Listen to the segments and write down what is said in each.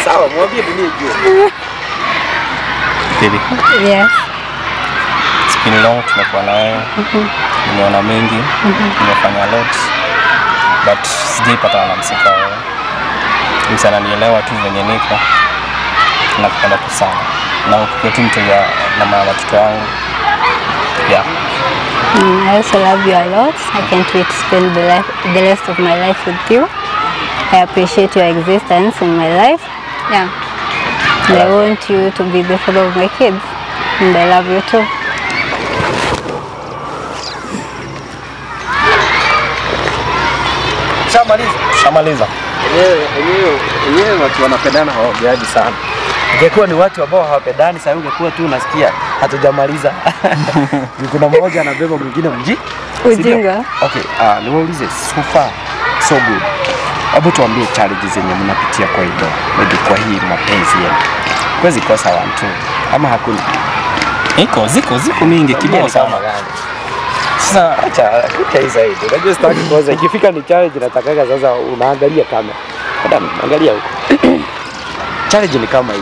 Sawa, mwambie dunia ijue. Baby, Yes. it's been long tumekuwa na wewe. Nimeona mengi, nimefanya a lot. But sijaipata na msika wewe. Msa ananielewa tu venye niko. Nakupenda tu sana. Na ukiwa tu mtu ya na mama watoto wangu. Yeah. Mm, I also love you a lot. I can't wait to spend the, life, the rest of my life with you. I appreciate your existence in my life. Yeah. And I want you to be the father of my kids. And I love you too. Shamaliza. Shamaliza. Wenyewe wenyewe wenyewe watu wanapendana hawaongeaji sana. Ingekuwa ni watu ambao hawapendani, sasa ungekuwa tu unasikia hatujamaliza. Ni kuna mmoja anabeba mwingine mji. Ujinga. Okay, uh, niwaulize so far so good. Hebu tuambie challenges zenye mnapitia kwa hilo, maybe kwa hii mapenzi yenu. Kwezi kosa one two ama hakuna? Iko ziko ziko mingi kibao sana. gani? Sasa acha acha hii zaidi. Unajua sitaki kwanza ikifika ni challenge natakaga sasa unaangalia kamera. Madam, angalia huko. challenge ni kama hii.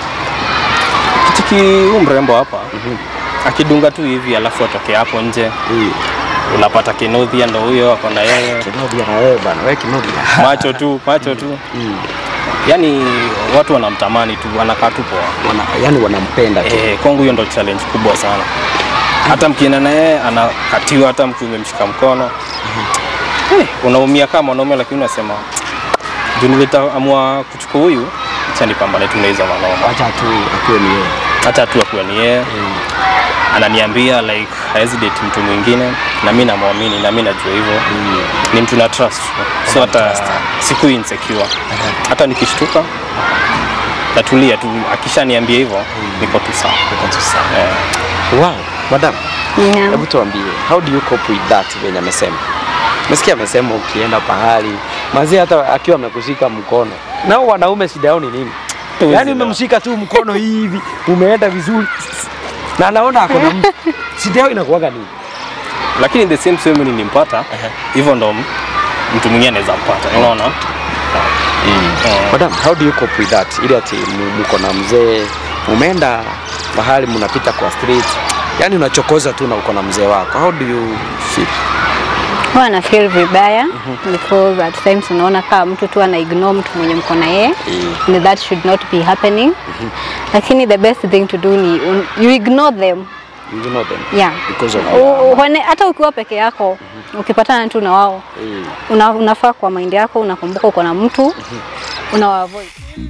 Kichiki huyu mrembo hapa akidunga tu hivi alafu atoke hapo nje Hii. unapata Kinodhia ndo huyo ako na yeye Kinodia na wewe bana, wewe kinodia. macho tu macho tu Mm. yani watu wanamtamani tu wanakaa tu poa Wana, yani wanampenda tu. eh, kwangu hiyo ndo challenge kubwa sana hata mkienda na yeye anakatiwa hata mkiwa umemshika mkono eh, unaumia kama mwanaume lakini unasema juu nilitaamua kuchukua huyu acha nipambane tu na hizo manoma Acha tu akiwe ni yeye. hata tu akuwe ni yeye ananiambia like haezi date mtu mwingine na mi namwamini na mi najua hivyo ni mtu na trust so hata siku insecure hata nikishtuka tatulia tu akishaniambia hivyo niko tu sawa Uko tu sawa. Eh, Wow, madam. Yeah. Hebu tuambie, how do you cope with that venye amesema? Umesikia amesema ukienda pahali mazee, hata akiwa amekushika mkono. Nao wanaume shida yao ni nini? Tuwezi Yaani elewa. umemshika tu mkono hivi, umeenda vizuri na anaona ako na mtu. Shida yao inakuwaga nini? lakini the same same nilimpata hivyo ndo m- mtu mwingine anaweza mpata unaona Eh, Madam, how do you cope with that? Ile ati mu- mko na mzee, umeenda mahali mnapita kwa street, yaani unachokoza tu na uko na mzee wako. How do you feel? Huwa na feel vibaya because at times unaona kama mtu tu ana ignore mtu mwenye mko na yeye and that should not be happening. Lakini the best thing to do ni un, you ignore them. You know them. Yeah. Because of U- uone- hata ukiwa peke yako ukipatana tu na wao Mm. una, unafaa kwa mind yako unakumbuka uko na mtu unawa avoid.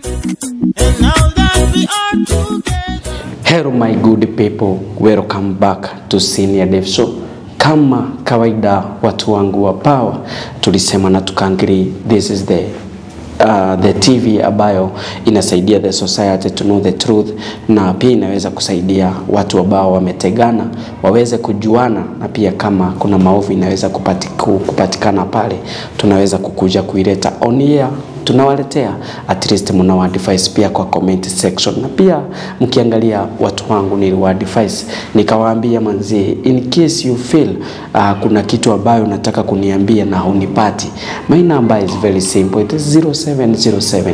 And now that we are together. Hello my good people, welcome back to Senior Dev Show. Kama kawaida watu wangu wa power, tulisema na tukaangiri, this is the Uh, the TV ambayo inasaidia the society to know the truth na pia inaweza kusaidia watu ambao wametegana waweze kujuana, na pia kama kuna maovu inaweza kupati, ku- kupatikana pale, tunaweza kukuja kuileta on air tunawaletea at least mnawa advice pia kwa comment section, na pia mkiangalia watu wangu niliwa advice nikawaambia, manzi, in case you feel uh, kuna kitu ambayo unataka kuniambia na hunipati, my number is very simple, it is 0707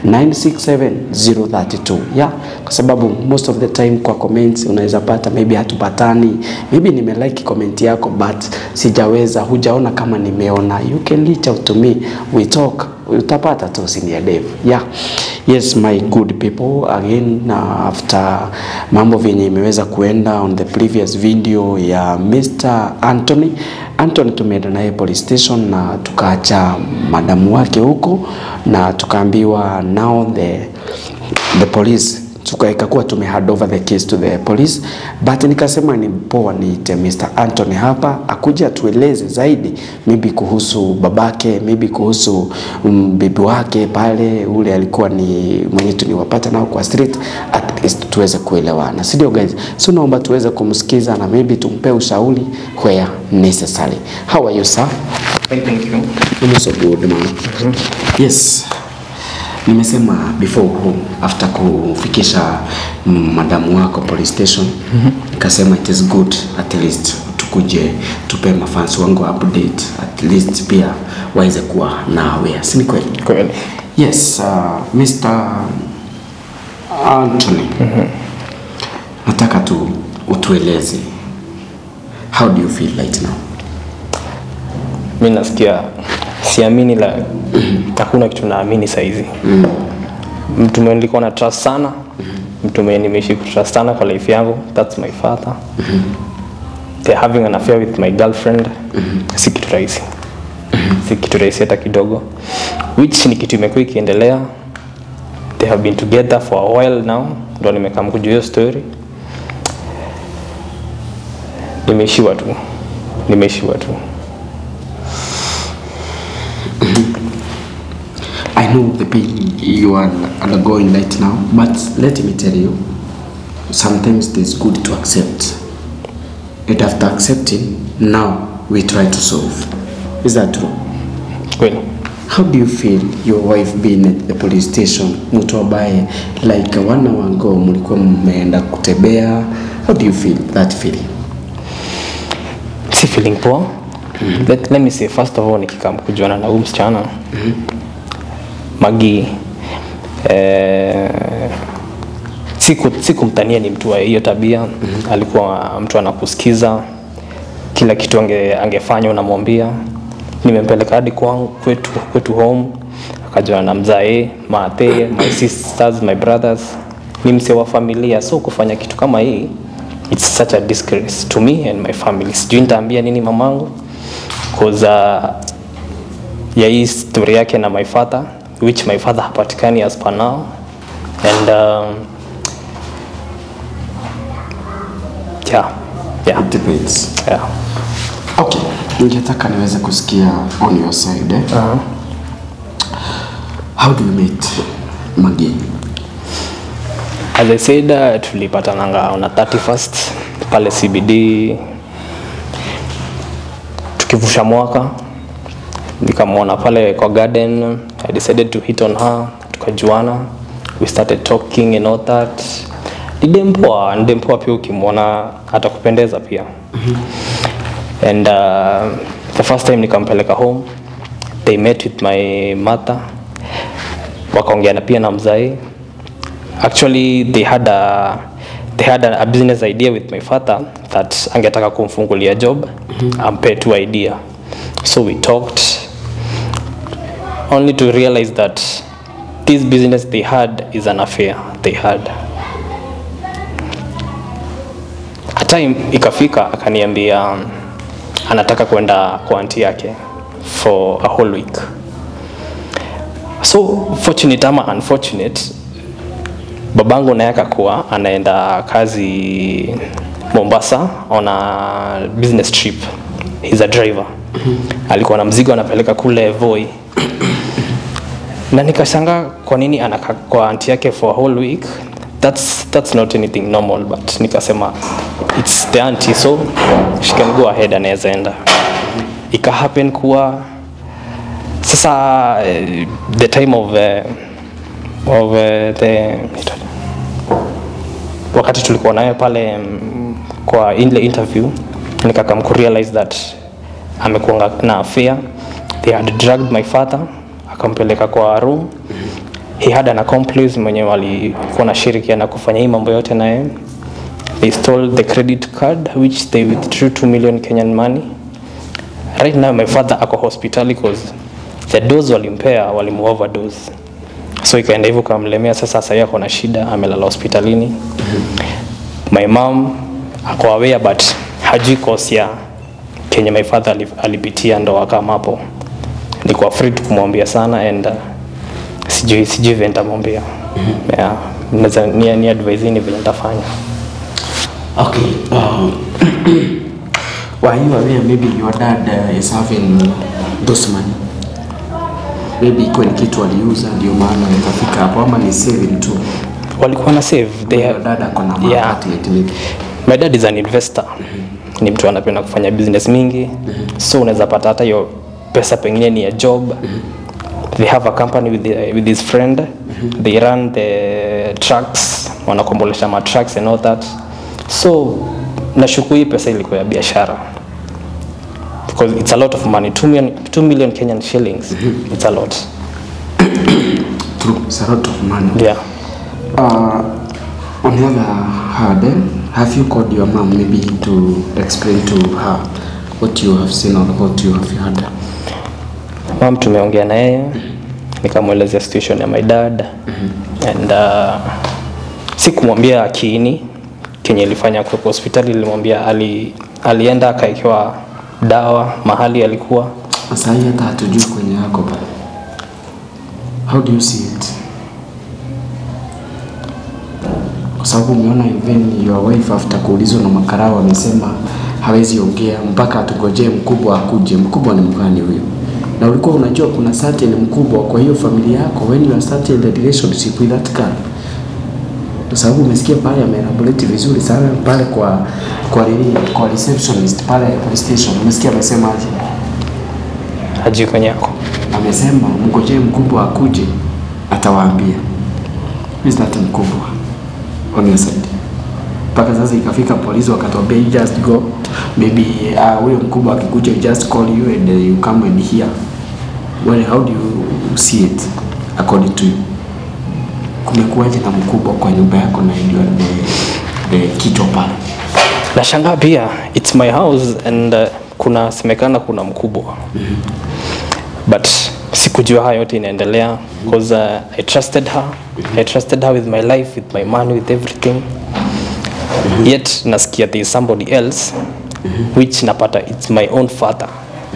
967 032 yeah, kwa sababu most of the time kwa comments unaweza pata maybe hatupatani, maybe nimelike comment yako but sijaweza, hujaona kama nimeona, you can reach out to me, we talk utapata tu senior dev yeah yes my good people again uh, after mambo vyenye imeweza kuenda on the previous video ya Mr. Anthony Anthony tumeenda naye police station na tukaacha madamu wake huko na tukaambiwa now the the police tuka ikakuwa tume hand over the case to the police but nikasema ni poa niite Mr. Anthony hapa akuja atueleze zaidi maybe kuhusu babake maybe kuhusu um, bibi wake pale ule alikuwa ni mwenye tuliwapata nao kwa street at least tuweze kuelewana si ndio guys so naomba tuweze kumsikiza na maybe tumpe ushauri where necessary how are you sir thank you I'm so good man yes nimesema before home after kufikisha mm, madamu wako police station nikasema it is good at least tukuje tupe mafansi wangu update at least pia waweze kuwa na aware si ni kweli kweli yes uh, Mr. Anthony, nataka tu utueleze how do you feel right now? mi nasikia siamini la hakuna kitu naamini saizi mtu mwenye nilikuwa na trust sana mtu mwenye nimeishi kutrust sana kwa life yangu that's my father they're having an affair with my girlfriend si kitu rahisi si kitu rahisi hata kidogo which ni kitu imekuwa ikiendelea they have been together for a while now ndo nimekam kujua hiyo story nimeishiwa tu nimeishiwa tu I know the pain you are undergoing right now, but let me tell you, sometimes it is good to accept. And after accepting, now we try to solve. Is that true? kweli How do you feel your wife being at the police station? Mtu ambaye like one hour ago mlikuwa mmeenda kutembea. How do you feel that feeling? si feeling poa let, let me say first of all nikikam kujuana na huyu msichana magi eh, siku sikumtania ni mtu wa hiyo tabia alikuwa mtu anakusikiza kila kitu ange, angefanya unamwambia nimempeleka hadi kwangu kwetu, kwetu home akajuana na mzae maathe my sisters my brothers ni mse wa familia so kufanya kitu kama hii it's such a disgrace to me and my family sijui nitaambia nini mamangu cause uh, ya hii story yake na my father which my father hapatikani as per now and um, yeah, yeah, It depends. yeah. Okay, ningetaka niweze kusikia on your side. Eh? Uh-huh. How do you meet Magi? As I said, uh, tulipatananga on a 31st pale CBD tukivusha mwaka, nikamwona pale kwa garden. I decided to hit on her, tukajuana, we started talking and all that. Ni dem poa, ni dem poa pia, ukimwona atakupendeza pia and uh, the first time nikampeleka home they met with my mother wakaongea na pia na mzai actually they had a they had a, a business idea with my father that angetaka kumfungulia job ampe tu idea so we talked only to realize that this business they had is an affair they had a time ikafika akaniambia um, anataka kwenda kwa anti yake for a whole week so fortunate ama unfortunate babangu naye akakuwa anaenda kazi Mombasa on a business trip. He's a driver. Alikuwa na mzigo anapeleka kule Voi. Na nikashangaa kwa nini anakaa kwa anti yake for a whole week. That's, that's not anything normal but nikasema it's the auntie so she can go ahead anaweza enda. Ika happen kuwa sasa eh, the time of uh, of uh, the wakati tulikuwa naye pale mm, kwa ile interview nikakam kurealize that amekuanga na affair they had drugged my father akampeleka kwa room he had an accomplice mwenye walikuwa na shirikiana kufanya hii mambo yote naye they stole the credit card which they withdrew 2 million Kenyan money right now my father ako hospitali cause the dose walimpea walimu overdose so ikaenda hivyo kamlemea sasa sasa yako na shida amelala hospitalini my mom ako aware but hajui cause ya kenye my father ali- alipitia ndo akamapo niko afraid kumwambia sana and uh, sijui sijui vile nitamwambia yeah. Naweza- ni, ni advise ni vile nitafanya Okay. Um, were you aware maybe your dad uh, is having those money? Maybe ikuwe ni kitu aliuza ndio maana ikafika hapo ama ni saving tu. walikuwa na save they Your have, dad ako na Yeah. market yet maybe. my dad is an investor ni mtu anapenda kufanya business mingi so unaweza pata hata hiyo pesa pengine ni ya job they have a company with, the, with his friend they run the trucks wanakombolesha ma trucks and all that so nashuku hii pesa ilikuwa ya biashara because it's a lot of money 2 million, 2 million Kenyan shillings it's a lot True, it's a lot of money. yeah Uh, on the other hand, eh, have you called your mom maybe to explain to her what you have seen or what you have heard? Mam tumeongea na yeye nikamwelezea situation ya my dad and uh, sikumwambia kiini kenye ilifanya kuwepo hospitali. Nilimwambia ali, alienda akaekewa dawa mahali alikuwa Sasa hii hata hatujui kwenye yako pale. How do you see it? Kwa sababu umeona even your wife after kuulizwa na makarao amesema hawezi ongea mpaka atungojee mkubwa akuje. Mkubwa ni mgani huyo? Na ulikuwa unajua kuna certain mkubwa kwa hiyo familia yako when you are starting the relationship with that guy. Kwa sababu umesikia pale ameelaborate vizuri sana pale kwa kwa nini kwa receptionist pale police station. Umesikia amesema aje? hajui kwenye yako. amesema mngojee mkubwa akuje atawaambia Who is that mkubwa on your side mpaka sasa ikafika polisi wakatuambia you just go maybe uh, huyo mkubwa akikuja you just call you and uh, you come and hear well how do you see it according to you kumekuwaje na mkubwa kwa nyumba yako na ndio the, the kichwa pale Nashangaa pia it's my house and uh, kuna semekana kuna mkubwa but sikujua haya yote inaendelea because uh, I trusted her I trusted her with my life with my money with everything yet nasikia there is somebody else which napata it's my own father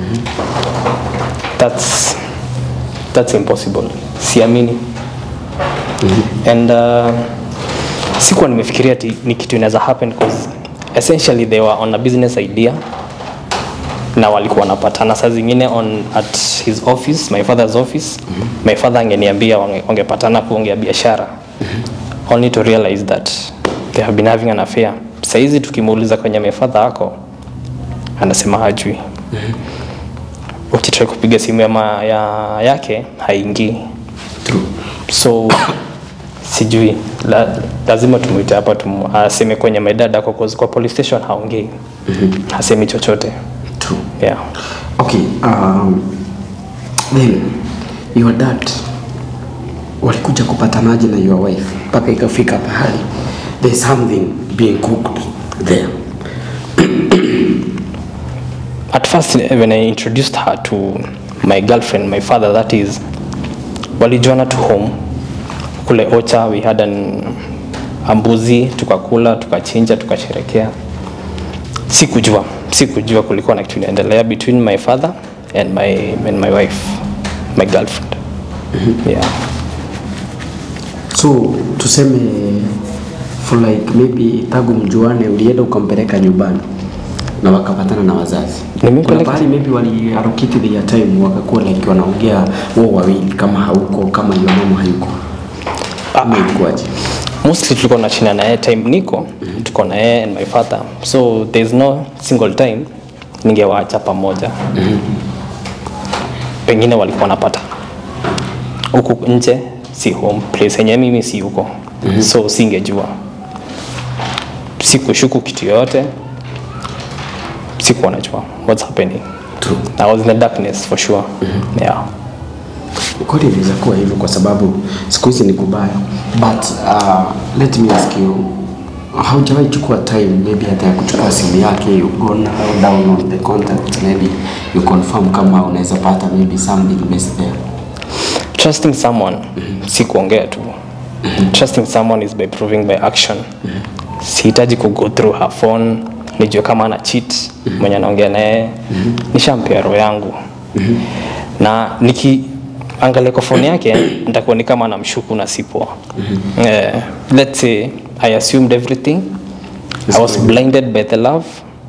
that's that's impossible siamini and uh, sikuwa nimefikiria ati ni kitu inaweza happen cause essentially they were on a business idea na walikuwa wanapatana saa zingine on at his office my father's office my father angeniambia wange- wangepatana kuongea biashara only to realize that they have been having an affair saizi tukimuuliza kwenye my father ako anasema hajui ukitrai kupiga simu ya, ma, ya yake haingii true so sijui la, lazima tumwite hapa tum, aseme kwenye my dad ako 'cause kwa police station haongei hasemi chochote true yeah. Okay, um, then your dad walikuja kupatanaje na your wife mpaka ikafika pahali there's something being cooked there. at first when I introduced her to my girlfriend my father that is walijuana to home kule Ocha we had an ambuzi tukakula tukachinja tukasherekea sikujua sikujua kulikuwa na kitu inaendelea between my father and my, and my wife my girlfriend yeah. So tuseme for like maybe tangu mjuane ulienda ukampeleka nyumbani na wakapatana na wazazi. Nimempeleka- Kuna pahali maybe wali allocate their time wakakuwa like wanaongea wao wawili kama hauko kama your mama hayuko. Ama ilikuwaje? mostly tulikuwa nachina na yeye time niko tuko na yeye and my father so there's no single time ningewaacha pamoja pengine walikuwa wanapata huku nje si home place yenye mimi si huko so singejua sikushuku kitu yoyote sikuwa najua what's happening True. I was in the darkness for sure yeah Kweli inaweza kuwa hivyo kwa sababu siku hizi ni kubaya, but uh, let me ask you, haujawahi chukua time maybe hata ya kuchukua simu yake you go now download the contact maybe you confirm kama unaweza pata maybe something best there. trusting someone si kuongea tu trusting someone is by proving by action sihitaji ku go through her phone nijue kama ana cheat mwenye anaongea naye nishampea roho yangu na nikiangalia kwa phone yake nitakuwa ni kama namshuku na sipo eh, let's say i assumed everything i was blinded by the love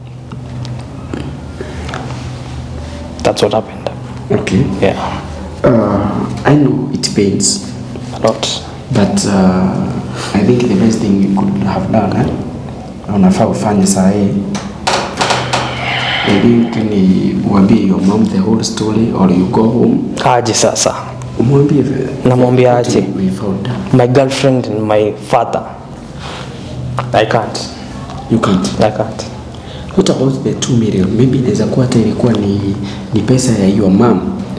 that's what happened Okay. yeah Uh, I know it pains, a lot but uh, I think the best thing you could have done eh? unafaa ufanye saa hii maybe tu ni uambie your mom the whole story or you go home aje sasa umwambie Namwambia what aje? we found. my girlfriend and my father i can't You can't. i can't What about the 2 million? Maybe inaweza kuwa hata ilikuwa ni, ni pesa ya your mom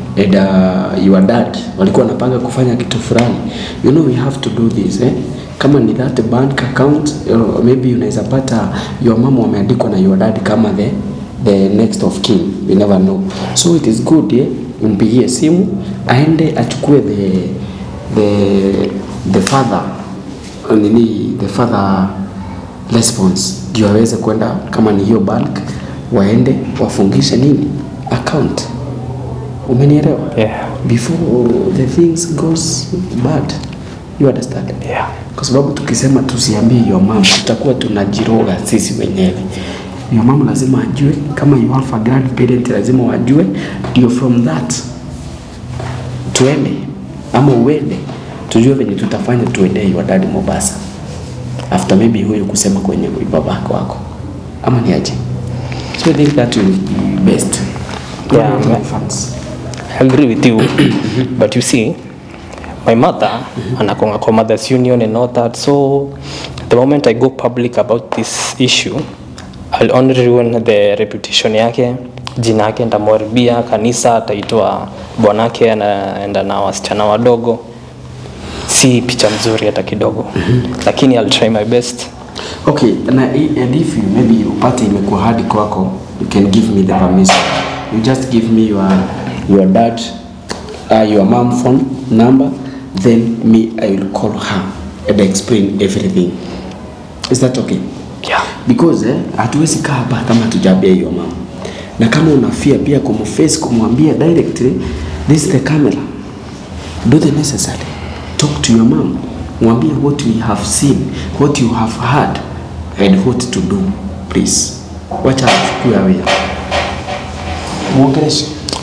and uh, your dad walikuwa wanapanga kufanya kitu fulani you know we have to do this eh? kama ni that bank account or maybe unaweza pata your mom wameandikwa na your dad kama the the next of kin we never know so it is good eh? umpigie simu aende achukue the the the father nini the father response ndio aweze kwenda kama ni hiyo bank waende wafungishe nini account umenielewa Yeah. before the things goes bad you understand Yeah. kwa sababu tukisema tusiambie your mom tutakuwa tunajiroga sisi wenyewe your mom lazima ajue kama you have a grandparent lazima wajue ndio from that tuende ama uende tujue venye tutafanya tuendee your dad Mombasa after maybe huyu kusema kwenye babako wako ama ni aje so I think that will be best Yeah, What about man. my fans? I agree with you. but you see, my mother, anakonga kwa mother's union and all that. So the moment I go public about this issue, I'll only ruin the reputation yake, jina yake nitamharibia, kanisa ataitwa bwanake anaenda na wasichana wadogo. Si picha mzuri hata kidogo. Lakini I'll try my best. Okay, na i- and if you maybe upate imekuwa hadi kwako, you can give me the permission. You just give me your your dad, uh, your mom phone number, then me I will call her and explain everything. Is that okay? Yeah. Because eh, hatuwezi kaa hapa kama hatujaambia hiyo mama, na kama unafia pia kumface kumwambia directly, this is the camera do the necessary talk to your mom mwambie what you have seen what you have heard and what to do please wacha achukue awia mwongeleshe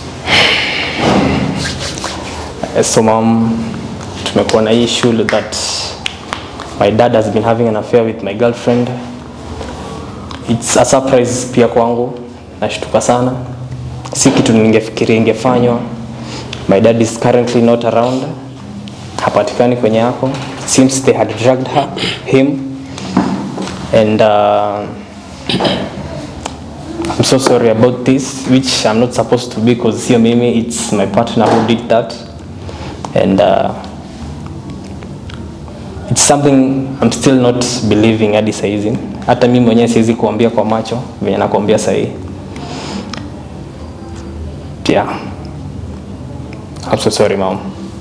So mom, tumekuwa na hii issue that my dad has been having an affair with my girlfriend. It's a surprise pia kwangu, nashtuka sana, si kitu ningefikiria ingefanywa. My dad is currently not around, hapatikani kwenye yako. Seems they had dragged her, him and uh, I'm so sorry about this, which I'm not supposed to be because sio mimi, it's my partner who did that. And uh, it's something I'm still not believing hadi saizi. Hata mimi mwenyewe siwezi kuambia kwa macho venye nakuambia sahii. Yeah. I'm so sorry mom.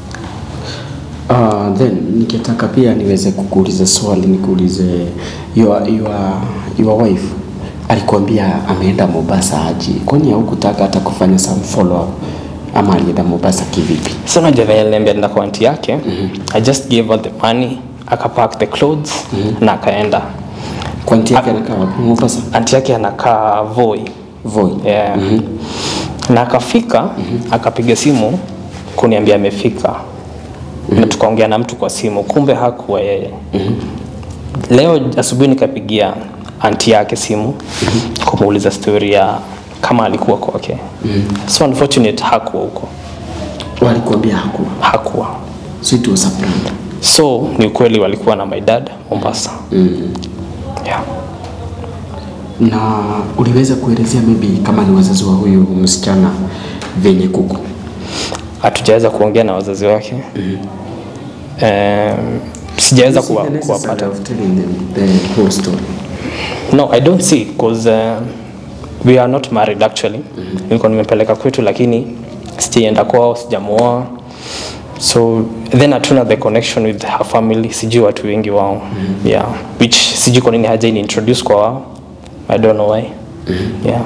Uh, then nikitaka pia niweze kukuuliza swali nikuulize your, your, your wife alikwambia ameenda Mombasa aje? Kwani haukutaka hata kufanya some follow up ama alienda Mombasa kivipi? So unajua venye aliniambia nenda kwa auntie yake, I just gave her the money, akapack the clothes na akaenda. Kwa nti yake anakaa wapi? Mombasa? Auntie yake anakaa Voi. Voi. Yeah. Na akafika akapiga simu kuniambia amefika na tukaongea na mtu kwa simu, kumbe hakuwa yeye. Leo asubuhi nikapigia anti yake simu kumuuliza story ya kama alikuwa kwake. So unfortunate hakuwa huko, Walikuambia hakuwa. hakuwa. So it was a prank. So ni ukweli walikuwa na my dad Mombasa. Yeah. Na uliweza kuelezea maybe kama ni wazazi wa huyu msichana venye kuko? Hatujaweza kuongea na wazazi wake. Um, sijaweza You see kuwa- the necessity kuwapata. of telling them the whole story. No, I don't see because uh, we are not married actually. Nilikuwa nimepeleka kwetu lakini sijaenda kwao, sijamuoa. So then hatuna the connection with her family, sijui watu wengi wao. Yeah, which sijui kwa nini haja introduce kwa wao. I don't know why. Yeah,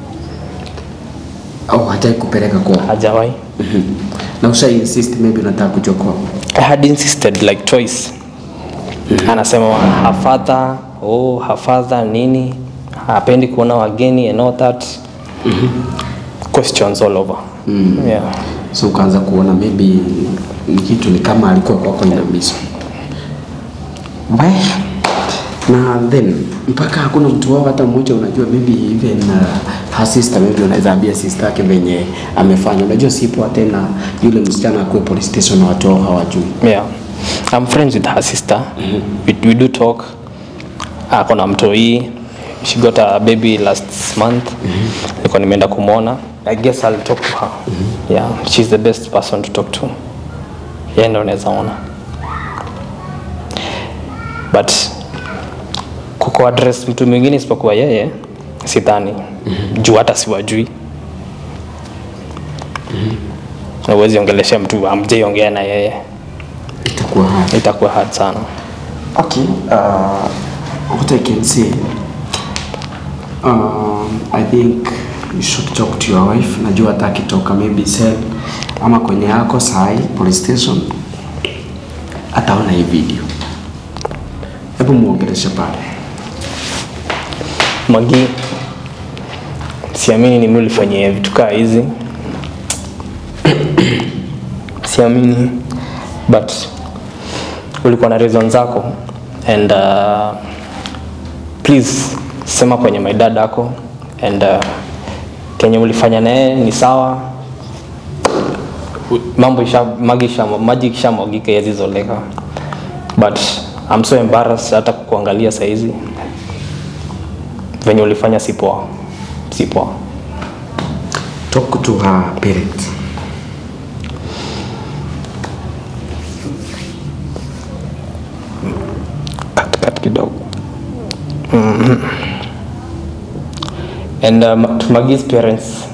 Au hataki kupeleka kwao? hajawahi. Na usha insist maybe unataka kuja kwao? I had insisted like twice. Anasema her father, oh her father nini, hapendi kuona wageni and all that. Questions all over. Yeah. So ukaanza kuona maybe ni kitu ni kama alikuwa kwako inabiswa. Baya. Na then mpaka hakuna mtu wao hata mmoja unajua maybe even uh, her sister maybe unaweza ambia sister yake venye amefanya. Unajua si poa tena yule msichana akuwe police station na watu wao hawajui. Yeah. I'm friends with her sister. We, we do talk. Ako na mtoi. she got a baby last month nilikuwa nimeenda kumwona i guess i'll talk to her yeah she's the best person to talk to yeye ndo naweza ona but kuko address mtu mwingine isipokuwa yeye sidhani juu hata siwajui na huwezi ongelesha mtu amjaiongea na yeye itakuwa hard. itakuwa hard sana Okay, uh, what I can say, um, I think you should talk to your wife. Najua hata akitoka maybe cell ama kwenye yako sahi police station ataona hii video. Hebu muongeleshe pale. Magi, siamini ni mimi ulifanyia vitu kaa hizi, siamini, but ulikuwa na reason zako and uh, please sema kwenye my dad ako and uh, kenye ulifanya naye ni sawa. U- Mambo isha magi isha maji ikishamwagika yazizoleka, but I'm so embarrassed hata kukuangalia saizi venye ulifanya si poa, si poa. Talk to her parents. Cut, cut kidogo. Mhm. And um, to Maggie's parents,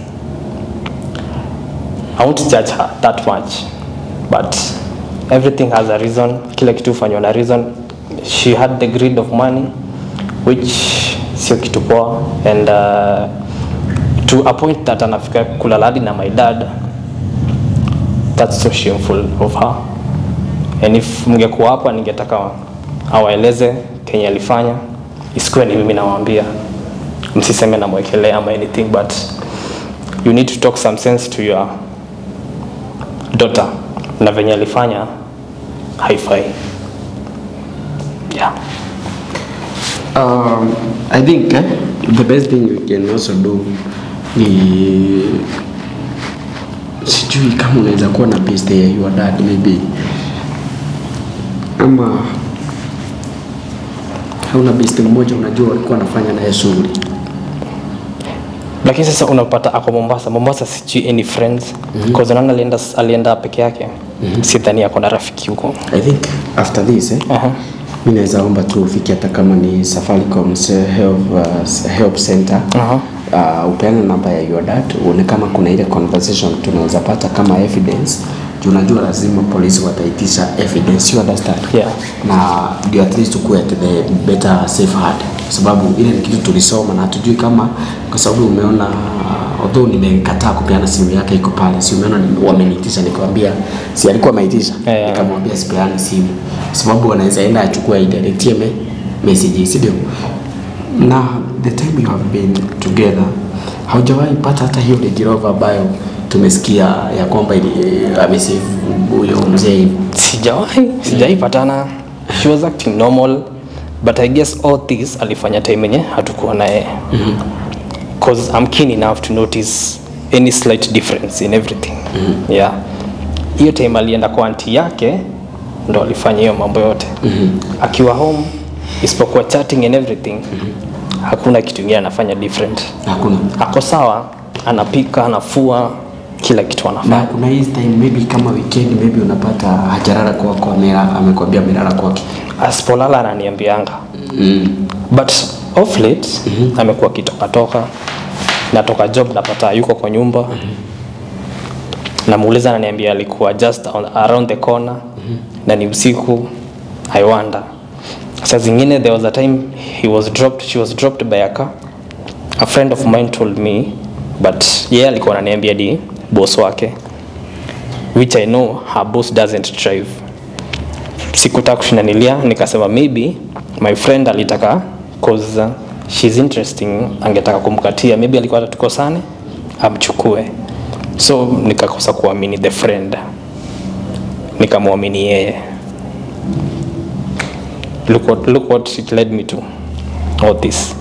I won't judge her that much, but everything has a reason. Kila kitu hufanywa na reason. She had the greed of money, which sio kitu poa, and uh, to a point that anafika kulala hadi na my dad, that's so shameful of her. And if mngekuwa hapa ningetaka awaeleze kenye alifanya, isikuwe ni mimi nawaambia, msiseme namwekelea ama anything, but you need to talk some sense to your daughter, na venye alifanya haifai. Yeah. Um, I think eh, the best thing you can also do ni sijui kama unaweza kuwa na best ya your dad maybe ama hauna best mmoja unajua walikuwa wanafanya naye shughuli lakini sasa unapata ako Mombasa. Mombasa sijui any friends mm -hmm. naona alienda, alienda peke yake mm -hmm. sidhani ako na rafiki huko. I think after this eh, Aha. mi naweza omba tu ufike hata kama ni Safaricom help, uh, help center Aha. uh, upeane namba ya your dad uone kama kuna ile conversation tunaweza pata kama evidence juu unajua lazima polisi wataitisha evidence you understand Yeah. na ndio at least ukuwe at the better safe hard kwa sababu ile ni kitu tulisoma na hatujui kama kwa sababu umeona although nimekataa kupeana simu yake iko pale si umeona ni- wameniitisha nikamwambia si alikuwa ameitisha Yeah, yeah. nikamwambia sipeane simu kwa sababu wanaweza enda achukue aidirectie me message si ndio na the time you have been together haujawahi pata hata hiyo Range Rover ambayo tumesikia ya kwamba ili- amesave huyo mzee hivi Sijawahi, sijawahi patana. She was acting normal but I guess all this alifanya time yenye hatukuwa naye. Cause I'm keen enough to notice any slight difference in everything. Yeah. Hiyo time alienda kwa auntie yake ndo alifanya hiyo mambo yote. Akiwa home isipokuwa chatting and everything. Hakuna kitu kingine anafanya different. hakuna Ako sawa, anapika, anafua, kila kitu na anafanya. kuna hii time maybe kama weekend maybe unapata hajarara kwako amela- amekwambia amelala kwake Asipolala ananiambianga. but off late amekuwa akitokatoka natoka job napata yuko kwa nyumba namuuliza ananiambia alikuwa just on, around the corner na ni usiku i wonder saa zingine there was a time he was dropped she was dropped by a car a friend of mine told me but yeye yeah, alikuwa ananiambia di boss wake which i know her boss doesn't drive sikutaka kushindanilia nikasema maybe my friend alitaka cause uh, she's interesting angetaka kumkatia maybe alikuwa atatukosane amchukue so nikakosa kuamini the friend nikamwamini yeye look what, look what it led me to all this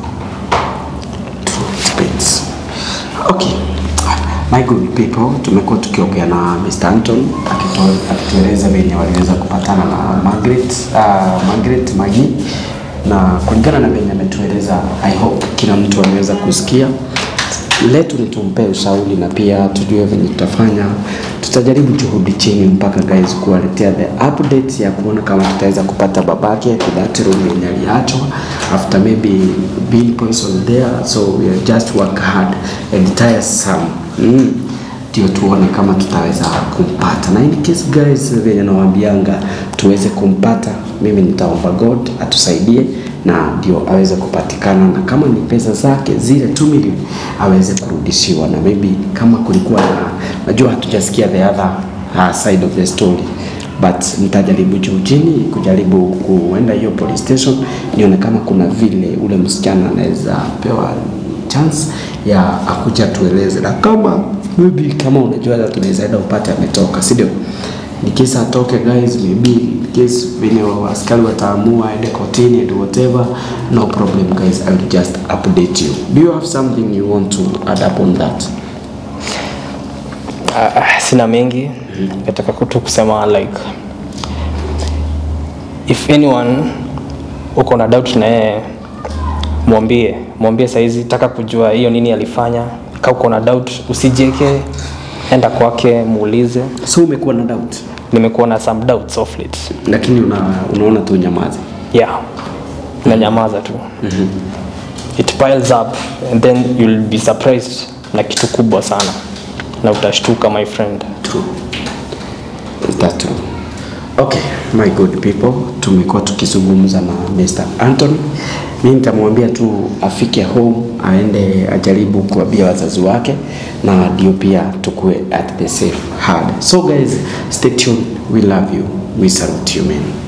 Depends. Okay. My good people, tumekuwa tukiongea na Mr. Anton akito- akitueleza venye waliweza kupatana na Margaret, uh, Margaret Magi na kulingana na venye ametueleza, I hope kila mtu ameweza kusikia letu ni tumpee ushauri na pia tujue venye tutafanya. Tutajaribu juhudi chini mpaka guys kuwaletea the update ya kuona kama tutaweza kupata babake to that room yenye aliachwa after maybe Bill Points was there so we are just work hard and tire some mm ndio tuone kama tutaweza kumpata, na in case guys, venye nawaambianga tuweze kumpata, mimi nitaomba God atusaidie na ndio aweze kupatikana, na kama ni pesa zake zile 2 million aweze kurudishiwa, na maybe kama kulikuwa na, najua hatujasikia the other uh, side of the story but nitajaribu juu chini kujaribu kuenda hiyo police station nione kama kuna vile ule msichana anaweza pewa chance ya akuja tueleze, na kama maybe kama unajua hata tunaweza enda upate ametoka, si ndio? Ni kisa atoke guys, maybe in case venye askari wataamua aende kotini and whatever, no problem guys, I will just update you. Do you have something you want to add up on that? Uh, sina mengi nataka tu kusema like if anyone uko na doubt na yeye mwambie mwambie saizi taka kujua hiyo nini alifanya ka uko na doubt usijieke enda kwake muulize So umekuwa na doubt, nimekuwa na some doubts of late lakini una, unaona tu nyamazi. yeah nanyamaza tu it piles up and then you'll be surprised na kitu kubwa sana na utashtuka my friend True. Is that true? Okay, my good people, tumekuwa tukizungumza na Mr. Anthony. Mimi nitamwambia tu afike home, aende ajaribu kuambia wazazi wake, na ndio pia tukue at the safe hard. So guys, stay tuned. We love you. We salute you, man.